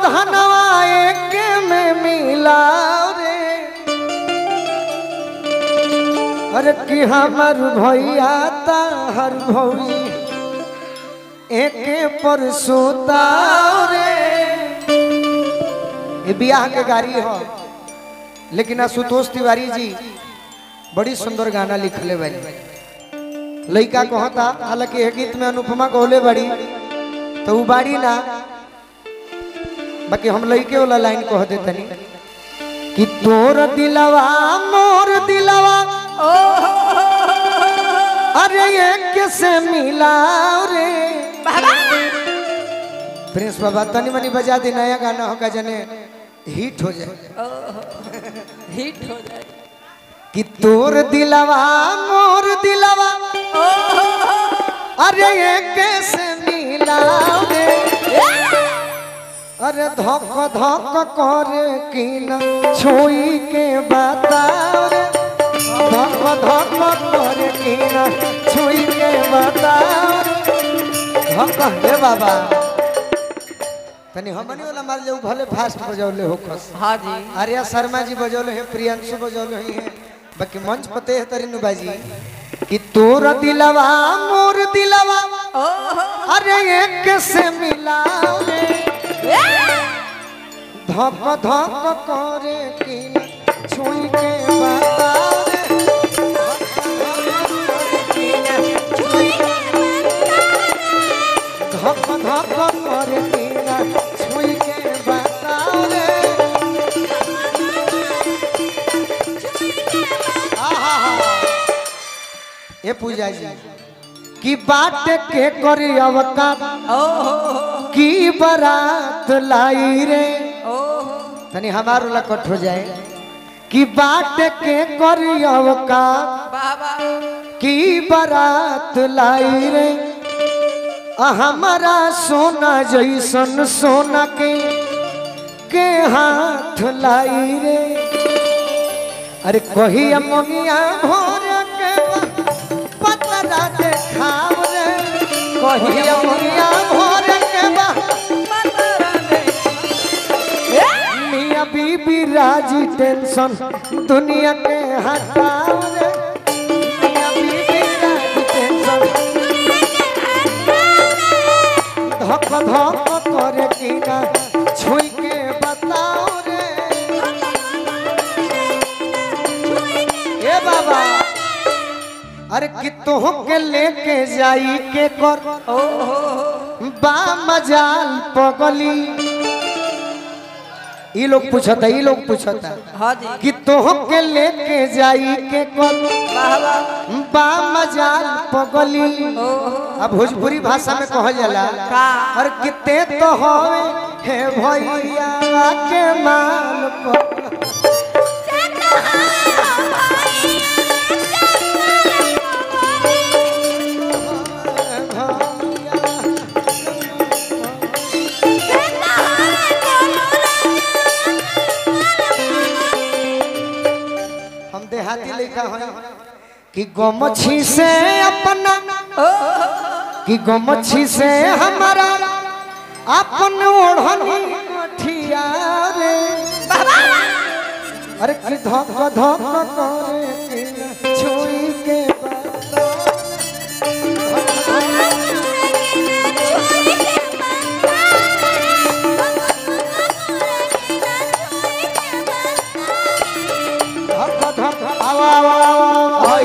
धनवा एक में मिला रे अरे कि हमर भैया हर भौजी एके पर सोता रे ये बियाह के गाड़ी हो लेकिन आशुतोष तिवारी जी बड़ी सुंदर गाना लिखले बारी लड़का कहता हालांकि ये गीत में अनुपमा कहले बड़ी तो वो बाड़ी ना बाकी हम लड़के वाला लाइन कह देतनी कि तोर दिलवा मोर दिलवा अरे एक से मिला रे प्रिंस बाबा तनी मनी बजा दे नया गाना होगा जने हिट हो जाए हिट हो जाए कि तोर दिलवा मोर दिलवा अरे एक से मिला रे अरे धक धक करे कि न छोई के बताओ रे धक धक करे कि न छोई के बताओ रे धक हे बाबा तनी हमनी वाला मार जाऊ भले फास्ट बजौले हो खस हाँ जी आर्या शर्मा जी बजौले हैं प्रियांशु बजौले ही हैं बाकी मंच पते है तरीनु बाजी कि तोर दिलवा मोर दिलवा अरे एक से मिला रे धक धक करे कि न छुई के बता रे धक धक करे कि न छुई के बता रे आहा ए पूजा जी की बाट के करी अवतार की बारात लाई रे तनी हमारो लकट हो जाए कि बाट के करी अवतार बाबा की बारात लाई रे आ हमारा सोना जैसन सोना के के हाथ लाई रे अरे कही ममिया भोर के पतरा देखाव रे कही ममिया भोर के बा मियाँ बीबी राजी टेंशन दुनिया के हटाओ रे मियाँ बीबी राजी टेंशन धक धक करे कि ना छुई के बताओ रे ए बाबा अरे कि तोह के लेके जाई के कर बा मजाल पगली ई लोग पूछता ई लोग पूछता हाँ जी कि तोह के लेके जाई के कर बाबा बा मजाल पगली अब भोजपुरी भाषा में कहल जाला का? और किते तो होवे हे भैया के माल पर हम देहाती लिखा है कि गमछी से अपना कि गमछी से हमारा अपन ओढ़नी मठिया रे अरे कि धक धक करे कि छुई के बता धक धक आवा आवा आवा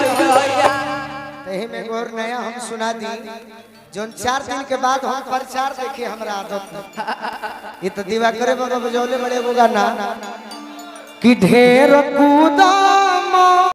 यही में गोर नया हम सुना दी जोन चार दिन के बाद हम प्रचार देखे हमरा आदत ये तो दीवा करे बाबा बजौले बड़े वो गाना कि ढेर कूदा